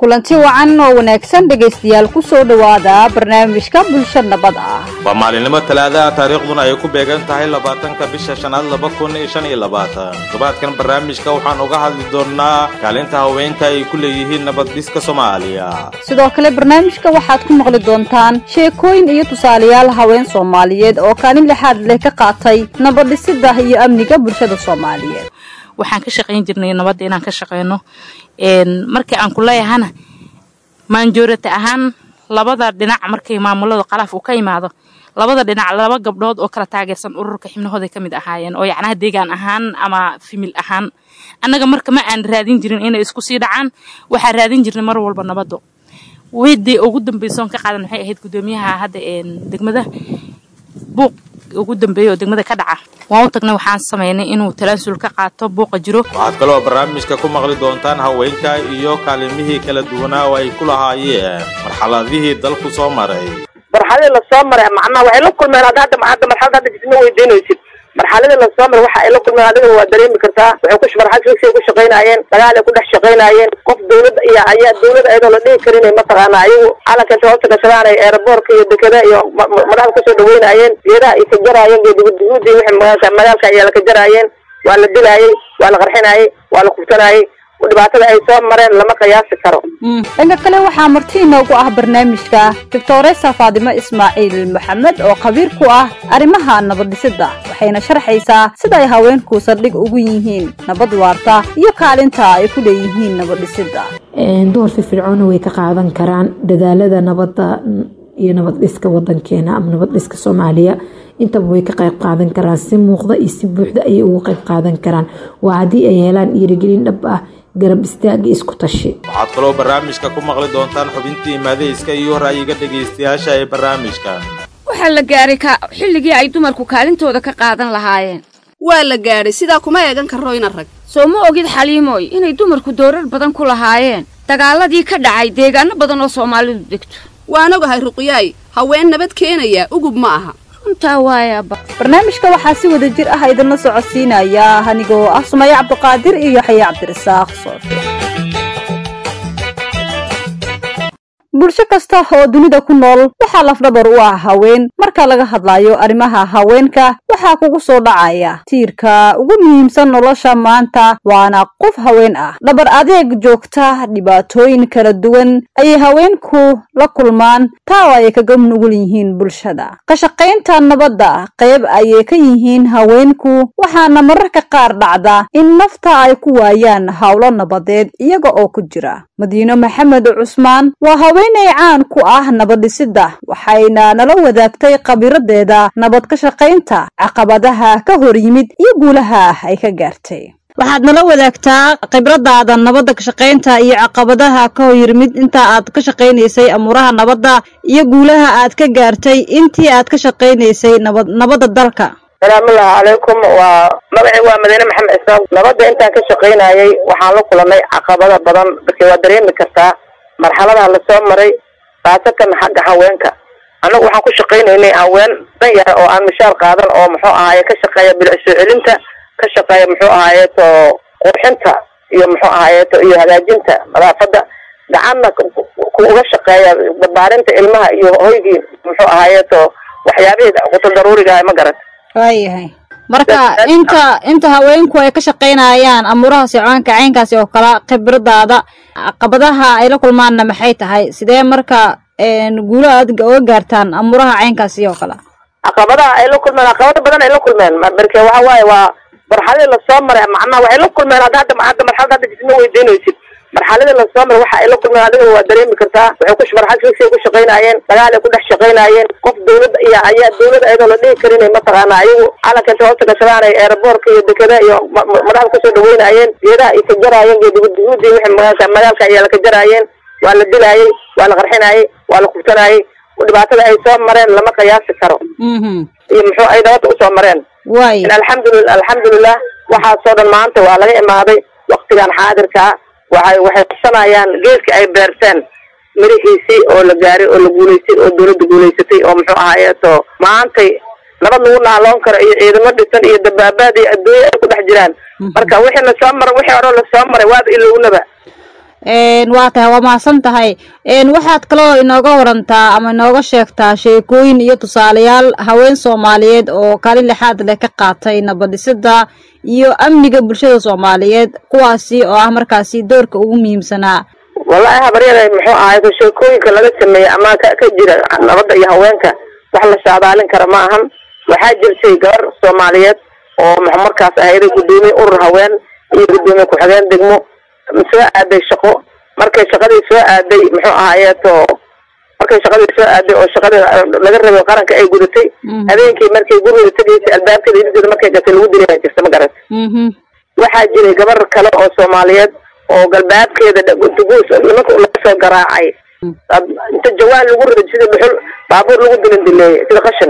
kulanti wacan oo wanaagsan dhegaystayaal ku soo dhowaada barnaamijka bulsho nabad ah waa maalinimo talaadaha taariikhduna ay ku beegan tahay labaatanka bisha shanaad laba kun iyo shan iyo labaatan todobaadkan barnaamijka waxaan uga hadli doonnaa kaalinta haweenka ay ku leeyihiin nabaddiska soomaaliya sidoo kale barnaamijka waxaad ku maqli doontaan sheekooyin iyo tusaalayaal haween soomaaliyeed oo kaalin lixaad leh ka qaatay nabaddhisida iyo amniga bulshada soomaaliyeed waxaan ka shaqayn jirnay nabadda inaan ka shaqeyno markii aan ku leeyahana maanjoorata ahaan labada dhinac markay maamulada qalaaf uu ka imaado labada dhinac laba gabdhood oo kala taageersan ururka xibnahooday ka mid ahaayeen oo yacnaha deegaan ahaan ama fimil ahaan annaga marka ma aan raadin jirin inay isku sii dhacaan waxaa raadin jirnay mar walba nabaddo weydii ugu dambaysoon ka qaadan waxay ahayd guddoomiyaha hadda degmada buuq ugu dambeeya oo degmada ka dhaca waan u tagnay waxaan samaynay inuu talaansul ka qaato buuqa jiro waxaad kaloo barnaamijka ku maqli doontaan haweenka iyo kaalimihii kala duwanaa oo ay ku lahaayeen marxaladihii dalku soo maray marxaladii lasoo maray macnaha waxay la kulmeen hadda hadda hadda marxalada hadda isma weydiinaysid marxaladii lasoo maray waxa ay la kulmeen adigana waa dareemi kartaa waxay ku marxalad figsay ku shaqaynaayeen dagaal ay ku dhex shaqaynaayeen qof dawladda iyo ayaa dawladda ayadoo la dhihi karin mataqaana ayagu calanka inta hoosta gashadaan ay eeraboorka iyo dekada iyo madaxda kasoo dhaweynaayeen geedaha ay ka jaraayeen geedaguduguudi wixii magaalka magaalka ayaa la ka jaraayeen waa la dilaayey waa la qarxinaayey waa la kubtanaayey dhibaatada ay soo mareen lama qiyaasi karo dhanka kale waxaa marti inoogu ah barnaamijka doctoresa faadimo ismaaciil maxamed oo khabiir ku ah arrimaha nabaddhisida waxayna sharxaysaa sida ay haweenku saldhig ugu yihiin nabad waarta iyo kaalinta ay ku leeyihiin nabaddhisida door firfircoona way ka qaadan karaan dadaalada nabadda iyo nabad-dhiska wadankeena ama nabad-dhiska soomaaliya intaba way ka qayb qaadan karaan si muuqda iyo si buuxda ayay uga qayb qaadan karaan waa haddii ay helaan dhiirigelin dhab ah garab istaaga isku tashi waxaad kaloo barnaamijka ku maqli doontaan xubintii maadayska iyo ra'yiga dhegaystayaasha ee barnaamijka waxaa la gaaray xilligii ay dumarku kaalintooda ka qaadan lahaayeen waa la gaadhay sidaa kuma eegan karo ina rag soo ma ogid xaliimooy inay dumarku doorar badan ku lahaayeen dagaaladii ka dhacay deegaano badan oo soomaalidu degto waan ogahay ruqyaay haween nabad keenaya ugub ma aha runtaa waayaaba barnaamijka waxaa si wada jir ah idinla socodsiinaya anigoo ah sumaye cabdiqaadir iyo yaxye cabdirasaaq soofe bulsho kasta oo dunida ku nool waxaa lafdhabar u ah haween marka laga hadlayo arrimaha haweenka waxaa kugu soo dhacaya tiirka ugu muhiimsan nolosha maanta waana qof haween ah dhabar adeeg joogta dhibaatooyin kala duwan ayay haweenku la kulmaan taa oo ay kaga nugul yihiin bulshada ka shaqaynta nabadda qayb ayay ka yihiin haweenku waxaana mararka qaar dhacda in nafta ay ku waayaan howlo nabadeed iyaga oo ku jira madiino maxamed cusmaan waa haweenay caan ku ah nabaddhisida waxayna nala wadaagtay khabiradeeda nabad ka shaqaynta caqabadaha ka hor yimid iyo guulaha ay ka gaartay waxaad nala wadaagtaa khibradaada nabadda ka shaqaynta iyo caqabadaha ka hor yimid inta aad ka shaqaynaysay amuuraha nabadda iyo guulaha aad ka gaartay intii aad ka shaqaynaysay nabad nabadda dalka salaamullahi calaykum waa magacii waa madiine maxamed isaaq nabadda intaan ka shaqaynayay waxaan la kulanay caqabada badan markii waa dareemi kartaa marxaladaha lasoo maray khaasatan xagga haweenka annagu waxaan ku shaqaynaynay haween dan yara oo aan mishaar qaadan oo muxuu ahaaye ka shaqeeya bilic soo celinta ka shaqeeya muxuu ahaayeeto qurxinta iyo muxuu ahaayeeto iyo hagaajinta nadaafadda gacanna kuga shaqeeya barbaarinta ilmaha iyo hoygii muxuu ahaayeeto waxyaabihii quto daruuriga ah ma garat waayahay marka inta inta haweenku ay ka shaqaynayaan amuuraha socdaanka caynkaasi oo kale khibradaada caqabadaha ay la kulmaanna maxay tahay sidee marka guulo aad uga gaartaan amuuraha caynkaasi oo kale caqabadaha ay la kulmeen caqabado badan ay la kulmeen marke waxa waaye waa marxaladii lasoo maray macnaha waxay la kulmeen hadda hadda hadda marxalada hadda isma weydiinaysid marxaladii lasoo maray waxa ay la kulmeen adigana waa dareemi kartaa waxay ku marxalad figsay ku shaqaynaayeen dagaal ay ku dhex shaqaynaayeen qof dawladda iyo ayaa dawladda ayadoo la dhihi karin mataqaana ayagu calanka inta hoosta gashadaan ay eeraboorka iyo dekada iyo madaxda kasoo dhaweynaayeen geedaha ay ka jaraayeen geedaguduguudi wixii magaalka magaalka ayaa la ka jaraayeen waa la dilaayey waa la qarxinaayey waa la kubtanaayey dhibaatada ay soo mareen lama qiyaasi karo iyo muxuu ay nabadda usoo mareen waay alxamdulillah alxamdulilah waxaasoo dhan maanta waa laga imaaday waktigan xaadirkaa waxay waxay qabsanayaan geedka ay beerteen mirihiisii oo la gaaray oo la guulaystay oo dawladda guulaysatay oo muxuu ahaayeeto maantay nabad lagu naaloon karo iyo ciidamo dhisan iyo dabaabaad iyo adduunya ay ku dhex jiraan marka wixii lasoo maray wixii hore lasoo maray waaba ilownaba waa tahay waa mahadsan tahay waxaad kaloo inooga warantaa ama inooga sheegtaa sheekooyin iyo tusaalayaal haween soomaaliyeed oo kaalin lixaad leh ka qaatay nabadhisida iyo amniga bulshada soomaaliyeed kuwaasi oo ah markaasi doorka ugu muhiimsanaa wallahi habaryada muxuu ahay sheekooyinka laga sameeyey ama ka ka jira nabadda iyo haweenka wax la saadaalin kara ma ahan waxaa jirtay gabar soomaaliyeed oo markaas ahayd guddoomiye urur haween iyo guddoomiye ku-xigeen degmo soo aaday shaqo markay shaqadii soo aaday muxuu ahaayeeto markay shaqadii soo aaday oo shaqadii laga rabay qaranka ay gudatay habeenkii markay gurigeeda tegaysay albaabkeeda irideeda markay gatay lagu dilaa jirta ma garat waxaa jiray gabar kale oo soomaaliyeed oo galbaabkeeda duguus nimanka laga soo garaacay inta jawaan lagu riday sida dhuxul baabuur lagu dilin dileeyay sida qashin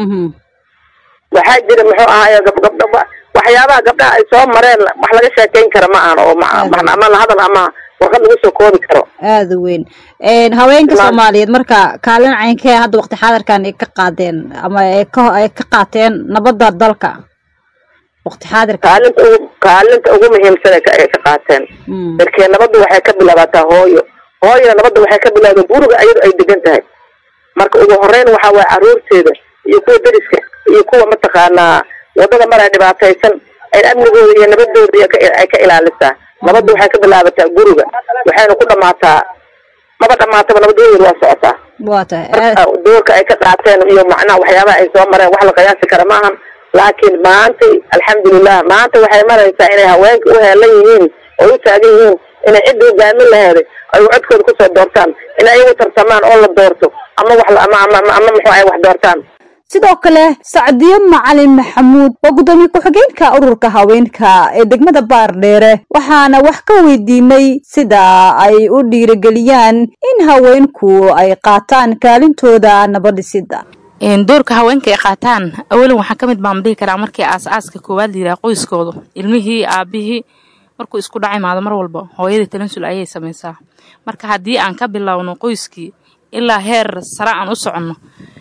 waxaa jira muxuu ahaaye gabgabdha waxyaabaha gabdhaha ay soo mareen wax laga sheekeyn kara ma ahan oo ama lahadal ama warqad lagu soo koobi karo aada u weyn haweenka soomaaliyeed marka kaalin caynkee hadda waqti xaadirkan ay ka qaadeen ama ay ka ay ka qaateen nabadda dalka waqti xaadirka kaalinta ugu kaalinta ugu muhiimsan ay ka qaateen darkee nabaddu waxay ka bilaabataa hooyo hooyona nabadda waxay ka bilaabda guriga iyadu ay degan tahay marka ugu horeyn waxa waye caruurteeda iyo kuwa deriska iyo kuwa mataqaanaa wadada maray dhibaataysan ay amnigooda iyo nabadooda ay ka ilaalisaa nabadda waxay ka bilaabataa guriga waxayna ku dhamaataa maba dhamaataba nabadooda waa socotaa waa tahay doorka ay ka qaateen iyo macnaha waxyaabaha ay soo mareen wax la qiyaasi kara maahan laakiin maantay alxamdulilah maanta waxay maraysaa inay haweenka u heelan yihiin oo u taagan yihiin inay cidda hogaamin laheeday ay codkooda kusoo doortaan inay ayagu tartamaan oo la doorto ama wax ama ama ama muxuu ay wax doortaan sidoo kale sacdiyo macalin maxamuud waa guddoomiye ku-xigeenka ururka haweenka ee degmada baardheere waxaana wax ka weydiinay sida ay u dhiirigeliyaan in haweenku ay qaataan kaalintooda nabadhisida doorka haweenka ay qaataan awalan waxaa ka mid baan dhihi karaa markii aas-aaska koowaad la yidhaha qoyskooda ilmihii aabihii markuu isku dhac imaado mar walba hooyadii talansul ayay samaysaa marka haddii aan ka bilowno qoyskii ilaa heer sare aan u soconno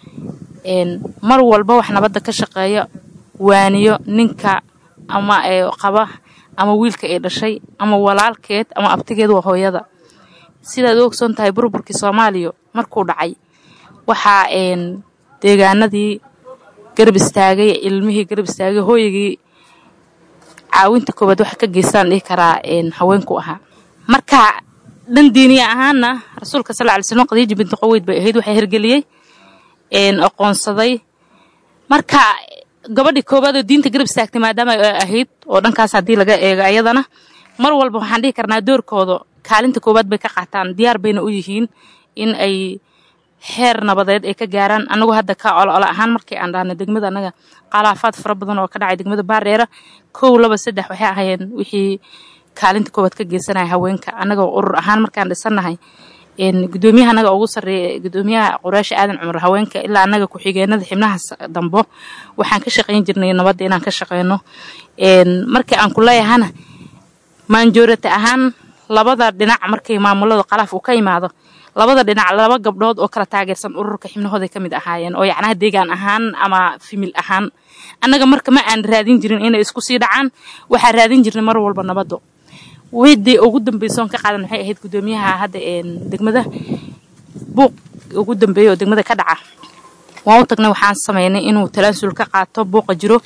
mar walba wax nabadda ka shaqeeya waaniyo ninka ama qaba ama wiilka ay dhashay ama walaalkeed ama abtigeed waa hooyada sidaad u ogsoon tahay burburkii soomaaliya markuu dhacay waxaa deegaanadii garab istaagay ilmihii garab istaagay hooyagii caawinta koowaad waxa ka geystaan dhihi karaa haweenku ahaa marka dhan diiniya ahaana rasuulka sal ly slm qadiija binti qoweyd bay ahayd waxaa hirgeliyey aqoonsaday marka gabadhii koowaad oo diinta garab istaagtay maadaama ay ahayd oo dhankaas haddii laga eego ayadana mar walba waxaan dhihi karnaa doorkooda kaalinta koowaad bay ka qaataan diyaar bayna u yihiin in ay xeer nabadeed ay ka gaaraan anagoo hadda ka ololo ahaan markii aan dhahna degmada anaga qalaafaad fara badan oo ka dhacay degmada baareera kow laba saddex waxay ahayeen wixii kaalinta koowaad ka geysanaya haweenka anagoo urur ahaan markaan dhisannahay gudoomiyaha anaga ugu sarreeya gudoomiyaha quraasha aadan cumar haweenka ilaa anaga ku-xigeenada xibnaha dambo waxaan ka shaqayn jirnay nabadda inaan ka shaqeyno markii aan ku leeyahana maanjoorata ahaan labada dhinac markay maamulada qalaaf uu ka imaado labada dhinac laba gabdhood oo kala taageersan ururka xibnahooday ka mid ahaayeen oo yacnaha deegaan ahaan ama fimil ahaan annaga marka ma aan raadin jirin inay isku sii dhacaan waxaa raadin jirnay mar walba nabaddo weydii ugu dambaysoon ka qaadan waxay ahayd guddoomiyaha hadda degmada buuq ugu dambeeya oo degmada ka dhaca waan u tagnay waxaan sameynay inuu talaasul ka qaato buuqa jiro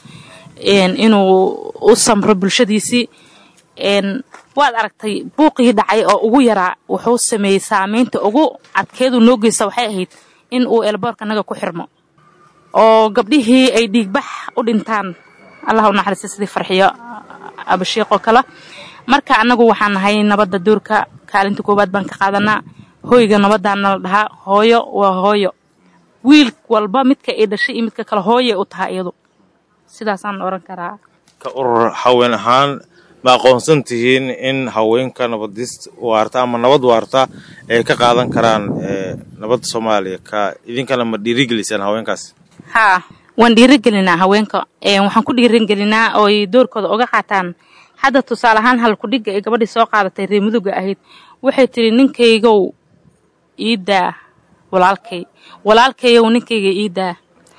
inuu u samro bulshadiisii waad aragtay buuqii dhacay oo ugu yaraa wuxuu sameeyey saameynta ugu adkeedu noo geysta waxay ahayd in uu elboorka naga ku xirmo oo gabdhihii ay dhiigbax u dhintaan allah u naxariista sidii farxiyo abashiiqoo kale marka annagu waxaan nahay nabadda doorka kaalinta koowaad baan ka qaadanaa hoyga nabadaana la dhahaa hooyo waa hooyo wiil walba midka ay dhashay iyo midka kale hooyay u tahay iyadu sidaasaan oran karaa ka urur haween ahaan ma aqoonsan tihiin in haweenka nabadis waarta ama nabad waarta ay ka qaadan karaan nabadda soomaaliya ka idinkana ma dhiirigelisaan haweenkaas haa waan dhiirigelinaa haweenka waxaan ku dhiirigelinaa oo ay doorkooda uga qaataan hadda tusaale ahaan halkudhigga ay gabadhii soo qaadatay ree muduga ahayd waxay tidhi ninkaygow iidaa walaalkay walaalkayow ninkayga iidaa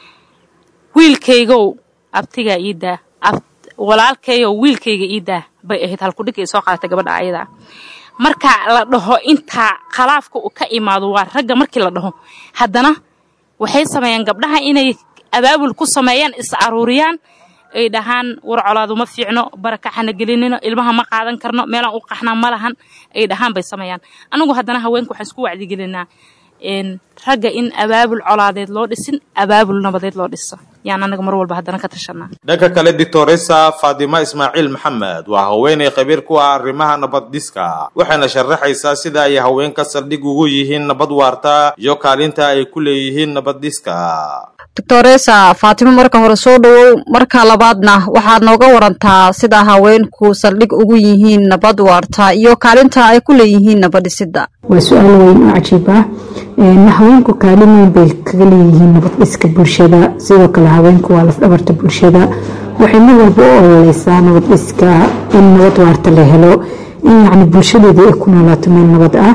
wiilkaygow abtigaa iidaa walaalkayow wiilkayga iidaa bay ahayd halkudhigga ay soo qaadatay gabadha ayadaa marka la dhaho intaa khalaafka uu ka imaado waa ragga markii la dhaho haddana waxay sameeyaan gabdhaha inay abaabul ku sameeyaan is aruuriyaan ay dhahaan war colaadu ma fiicno barakaxana gelinino ilmaha ma qaadan karno meelaan u qaxnaa ma lahan ay dhahaan bay sameeyaan anigu haddana haweenka waxaan isku wacdigelinaa ragga in abaabul colaadeed loo dhisin abaabul nabadeed loo dhiso yaan anaga mar walba haddana ka tashanaa dhanka kale doctoresa faadima ismaaciil maxamed waa haweeney khabiir ku ah arrimaha nabad dhiska waxayna sharaxaysaa sida ay haweenka saldhig ugu yihiin nabad waarta iyo kaalinta ay ku leeyihiin nabad dhiska doctoresa faatimo marka hore soo dhowow marka labaadna waxaad nooga warantaa sida haweenku saldhig ugu yihiin nabad waarta iyo kaalinta ay ku leeyihiin nabad dhisidda waa su-aal weyn oo cajiib ah haweenku kaalin weyn bay kaga leeyihiin nabad dhiska bulshada sidoo kale haweenku waa lafdhabarta bulshada waxay mar walba u ololeysaa nabad dhiska in nabad waarta la helo in yacni bulshadeedii ay ku noolaato meel nabad ah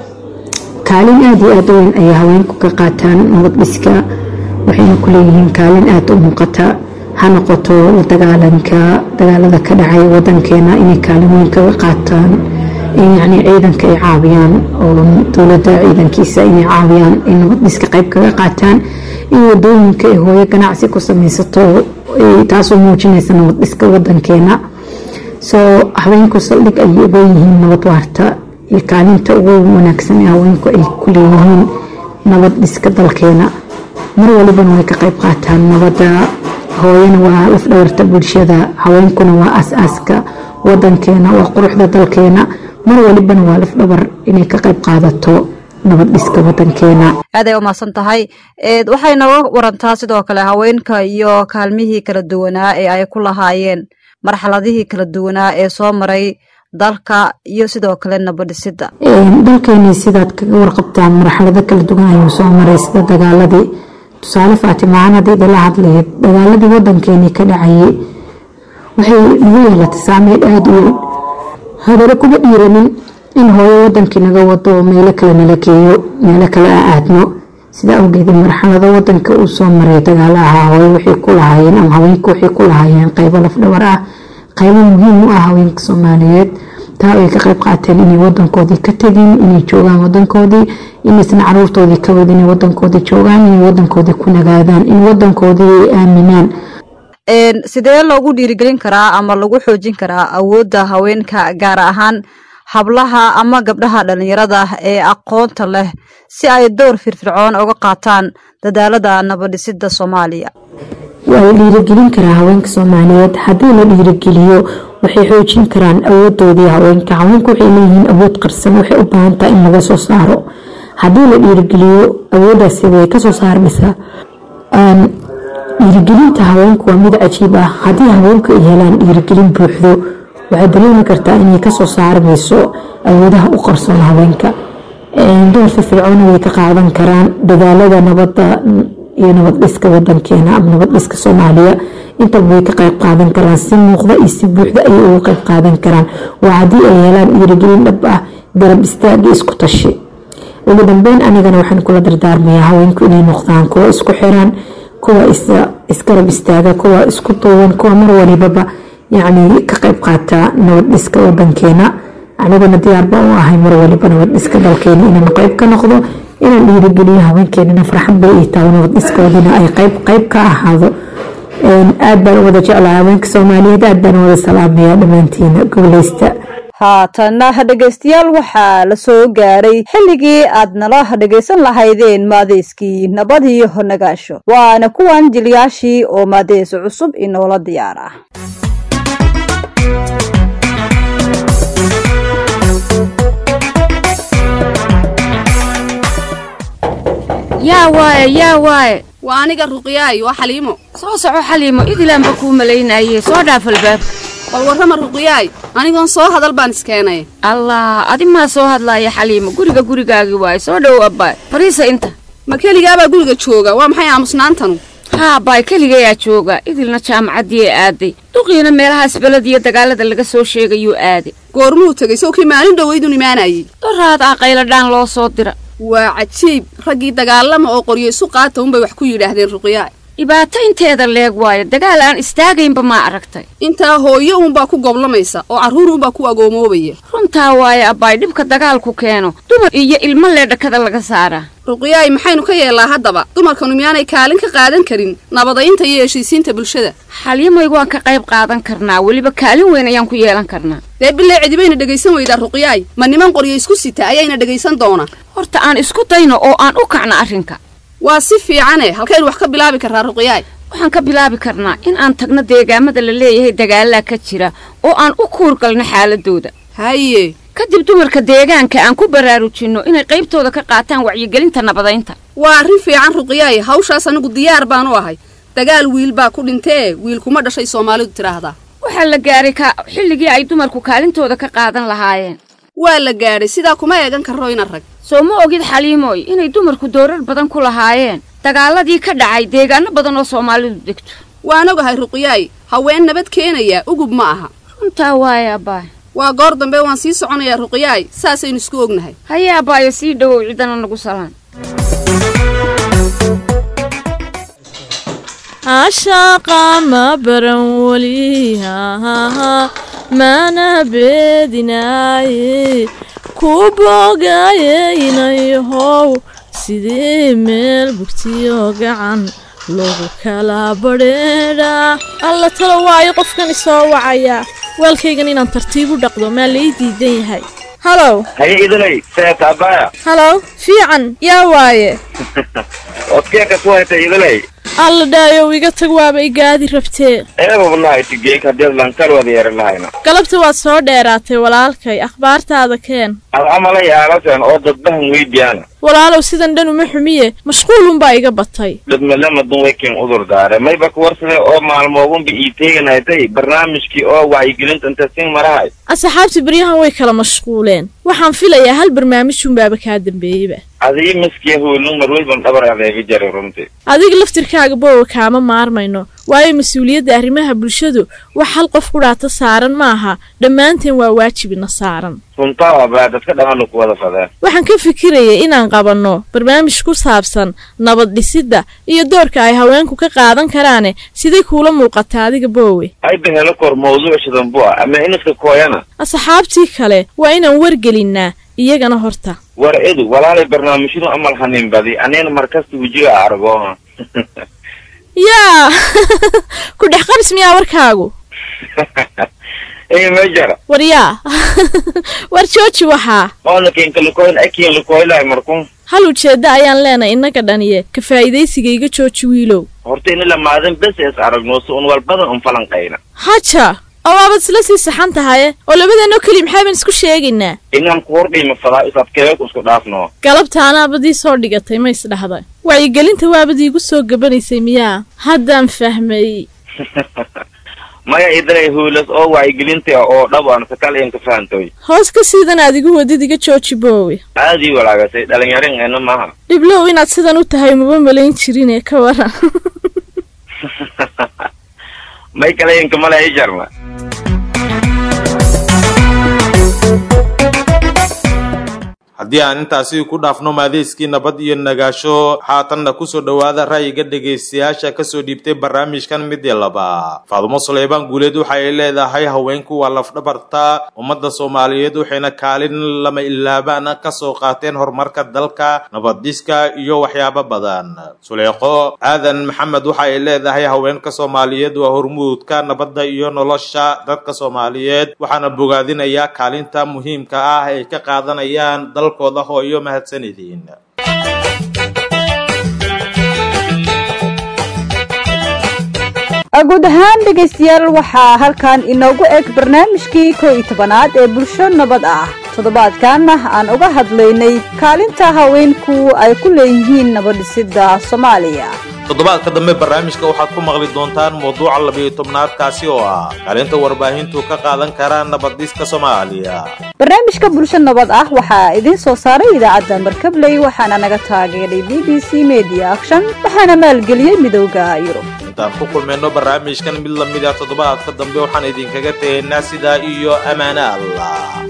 kaalin aada iyo aada u weyn ayay haweenku ka qaataan nabad dhiska waxayna ku leeyihiin kaalin aada u muuqata ha noqoto la dagaalanka dagaalada ka dhacay wadankeena inay kaalin weyn kaga qaataan in yacni ciidanka ay caawiyaan oo dowladda ciidankiisa inay caawiyaan in nabad dhiska qayb kaga qaataan in wadooyinka ay hooyo ganacsi ku samaysato taasoo muujinaysa nabad dhiska wadankeena soo haweenku saldhig ayay uga yihiin nabad waarta iyo kaalinta ugu wanaagsan ee haweenku ay ku leeyihiin nabad dhiska dalkeena mar walibana way ka qayb qaataan nabadda hooyana waa lafdhabarta bulshada haweenkuna waa as-aaska wadankeena waa quruxda dalkeena mar walibana waa lafdhabar inay ka qayb qaadato nabad dhiska wadankeena aad ay umahadsan tahay waxay nooga warantaa sidoo kale haweenka iyo kaalmihii kala duwanaa ee ay ku lahaayeen marxaladihii kala duwanaa ee soo maray dalka iyo sidoo kale nabadhisidda dalkeeni sidaad kaga warqabtaan marxalado kala duwan ayuu soo maray sida dagaaladii tusaale faatimaaan haddii idala hadlayd dagaaladii wadankeeni ka dhacayay waxay nagu yeelatay saameyn aada u weyn hadana kuma dhiiranin in hooyo wadankii naga wado meelo kale nala geeyo meelo kale a aadno sida awgeed marxalado wadanka uu soo maray dagaalaha hooyo waxay ku lahaayeen ama haweenku waxay ku lahaayeen qaybo lafdhabar ah qaybo muhiim u ah haweenka soomaaliyeed taa ay ka qayb qaateen inay wadankoodii ka tegin inay joogaan wadankoodii inaysan caruurtoodii ka wadin inay wadankoodii joogaan inay wadankoodii ku nagaadaan in wadankoodii ay aaminaan sidee loogu dhiirigelin karaa ama lagu xoojin karaa awoodda haweenka gaar ahaan hablaha ama gabdhaha dhalinyarada ee aqoonta leh si ay door firfircoon uga qaataan dadaalada nabadhisidda soomaaliya waa la dhiirigelin karaa haweenka soomaaliyeed haddii la dhiirigeliyo waxay xoojin karaan awoodoodii haweenka haweenku waxay leeyihiin awood qarsan waxay u baahan tahay in laga soo saaro haddii la dhiirigeliyo awooddaasi way kasoo saarmaysaa dhiirigelinta haweenku waa mid cajiib ah haddii haweenku ay helaan dhiirigelin buuxdo waxay dareemi kartaa inay kasoo saarmayso awoodaha u qarsoon haweenka door firfircoona way ka qaadan karaan dadaalada nabadda iyo nabad dhiska wadankeena ama nabad dhiska soomaaliya intaba way ka qayb qaadan karaan si muuqda iyo si buuxda ayay uga qayb qaadan karaan waa haddii ay helaan dhiirigelin dhab ah garab istaagi isku tashi ugu dambeyn anigana waxaan kula dardaarmayaa haweenku inay noqdaan kuwa isku xiran kuwa isgarab istaaga kuwa isku duuban kuwa mar walibaba yacni ka qayb qaata nabad dhiska wadankeena aniguna diyaarba u ahay mar waliba nabad dhiska dalkeena inaan qayb ka noqdo inaan dhiirigeliyo haweenkeenana farxad bay ii tahay nabad dhiskoodina ay qayb qayb ka ahaado aad baan u wada jeclahay haweenka soomaaliyeed aad baan u wada salaamayaa dhammaantiina goboleysta haatanna dhegaystayaal waxaa la soo gaaray xilligii aad nala dhegaysan lahaydeen maadeyskii nabad iyo nagaasho waana kuwan jilyaashii oo maadeys cusub inoola diyaar ah yaa waaye yaa waaye waa aniga ruqyaay waa xaliimo soo soco xaliimo idilaanba kuu malaynaye soo dhaaf albaabka bal warrama ruqyaay anigoon soo hadal baan iskeenay allah adi maa soo hadlaaya xaliimo guriga gurigaagii waaye soo dhow abbaay fariisa inta ma keligaabaa guriga jooga waa maxay aamusnaantanu haa abbaay keligayaa jooga idilna jaamacaddii aaday duqiina meelahaas beled iyo dagaalada laga soo sheegayuu aaday goormuu tegay sawkii maalin dhoweydun imaanayay doraad ah qayladhaan loo soo dira waa cajiib raggii dagaalama oo qoryo isu qaata unbay wax ku yidhaahdeen ruqyaay dhibaato inteeda leeg waayo dagaal aan istaagaynba maa aragtay intaa hooyo uunbaa ku goblamaysa oo carruur uunbaa ku agoomoobaya runtaa waayo abbaay dhibka dagaalku keeno dumar iyo ilmo lee dhakada laga saaraa ruqyaay maxaynu ka yeellaa haddaba dumarkanu miyaanay kaalin ka qaadan karin nabadaynta iyo heshiisiinta bulshada xalyamaygu waan ka qayb qaadan karnaa weliba kaalin weyn ayaan ku yeelan karnaa dee bilee cidibayna dhegaysan weydaa ruqyaay ma niman qoryo isku sita ayayna dhegaysan doona horta aan isku dayno oo aan u kacno arrinka waa si fiicane halkaynu wax ka bilaabi karraa ruqyaay waxaan ka bilaabi karnaa in aan tagno deegaamada la leeyahay dagaalaa ka jira oo aan u kuurgalno xaaladooda haye kadib dumarka deegaanka aan ku baraarujinno inay qaybtooda ka qaataan wacyigelinta nabadaynta waa arrin fiican ruqyaay hawshaas anigu diyaar baan u ahay dagaal wiil baa ku dhintee wiil kuma dhashay soomaalidu tidhaahdaa waxaa la gaaray ka xilligii ay dumarku kaalintooda ka qaadan lahaayeen waa la gaadhay sidaa kuma eegan karro ina rag soo ma ogid xaliimooy inay dumarku doorar badan ku lahaayeen dagaaladii ka dhacay deegaano badan oo soomaalidu degto waan ogahay ruqyaay haween nabad keenaya ugub ma aha runtaa waaye abbaay waa goor dambe waan sii soconayaa ruqyaay saasaynu isku ognahay haye abbaayo sii dhowow ciidana nagu salaan ashaaqa ma baran weli mana beedinaaye ku boogayeynayahow sidii meel bugtiyo gacan lagu kala badheedhaa alla talo waayo qofkan isoo wacaya waalkaygan inaan tartiib u dhaqdo maa lai diidan yahay halow haye idinay seeta abaya halow fiican yaa waaye odkeeka ku hayta idinay alla dhaayow iga tag waaba igaadi rabtee eebabnahay tigeek haddii lankal wada yeeran lahayna galabta waad soo dheeraatay walaalkay akhbaartaada keen ad camalay aalasen oo dadbahan weydiyaana walaalow sidan dhan uma xumiye mashquulunbaa iga batay dadmalama dunwayken udur daare mayba kuwarsade oo maalmoogunba ii teeganaytay barnaamijkii oo wacyigelinta inta sin marahay asxaabtii baryahan way kala mashquuleen waxaan filayaa hal barnaamijunbaaba kaa dambeeyeyba adii maskiya hoolun marweyban dhabar adeega jaray runtii adiga laftirkaaga boowa kaama maarmayno waayo mas-uuliyadda arrimaha bulshadu wax hal qof ku dhaata saaran maaha dhammaanteen waa waajibina saaran runtaa abaa dadka dhammaanu ku wada fadeen waxaan ka fikirayay inaan qabanno barnaamij ku saabsan nabad dhisidda iyo doorka ay haweenku ka qaadan karaane siday kuula muuqataa adiga boowe ayba helo kor mawduuc shidan bu ah ama iniska kooyana asxaabtii kale waa inaan wargelinnaa iyagana horta war edu walaalay barnaamijyadu amal hanin badi anina markasta wejiga argo yaa ku dhex qabis miyaa warkaagu ey mejara war yaa war jooji waxaa oona kenkalikoyn akin likoylay markun hal ujeedda ayaan leenahay innaga dhaniye ka faa'iidaysiga iga jooji wiilow horta ina lamaadan bes es aragno si un walbadan un falanqayna haja oo waabad isla sii saxan tahaye oo labadeenoo keli maxaaban isku sheegaynaa inaan ku hordhiima fadaa isabkeeku isku dhaafno galabta anaabadii soo dhigatay ma isdhahday wacyigelinta waabadii igu soo gabanaysay miyaa haddaan fahmay maya idanay huulas oo wacyigelinta oo dhab aan sakal in ka fahantoy hoos ka siidan aad igu wadid iga jooji boowe aadii walaagasay dhalinyarin eena maaha dhiblow inaad sidan u tahay maba malayn jirine ka waran may kale inka male i jarna haddii aan intaasi ku dhaafno maadeyskii nabad iyo nagaasho haatanna kusoo dhowaada ra'yiga dhegaystayaasha kasoo dhiibtay barnaamijkan midii laba faadumo suleybaan guuleed waxa ay leedahay haweenku waa lafdhabarta ummadda soomaaliyeed waxayna kaalin lama ilaabaan kasoo qaateen horumarka dalka nabaddiska iyo waxyaabo badan suleeqo aadan maxamed waxa ay leedahay haweenka soomaaliyeed waa hormuudka nabadda iyo nolosha dadka soomaaliyeed waxaana bogaadinayaa kaalinta muhiimka ah ay ka qaadanayaan dalkooda hooyo mahadsanidin guud ahaan dhegaystayaal waxaa halkan inoogu eg barnaamijkii koo iyo tobanaad ee bulsho nabad ah toddobaadkan aan uga hadlaynay kaalinta haweenku ay ku leeyihiin nabadhisidda soomaaliya toddobaadka dambe barnaamijka waxaad ku maqli doontaan mawduuca labiyo tobnaadkaasi oo ah kaalinta warbaahintu ka qaadan karaa nabadhiska soomaaliya barnaamijka bulsho nabad ah waxaa idiin soo saaray idaacadda markabley waxaana naga taageeray b b c media action waxaana maalgeliyey midowda yurub intaan ku kulmayno barnaamijkan mid lamid ah toddobaadka dambe waxaan idinkaga tegaynaa sidaa iyo ammaane allah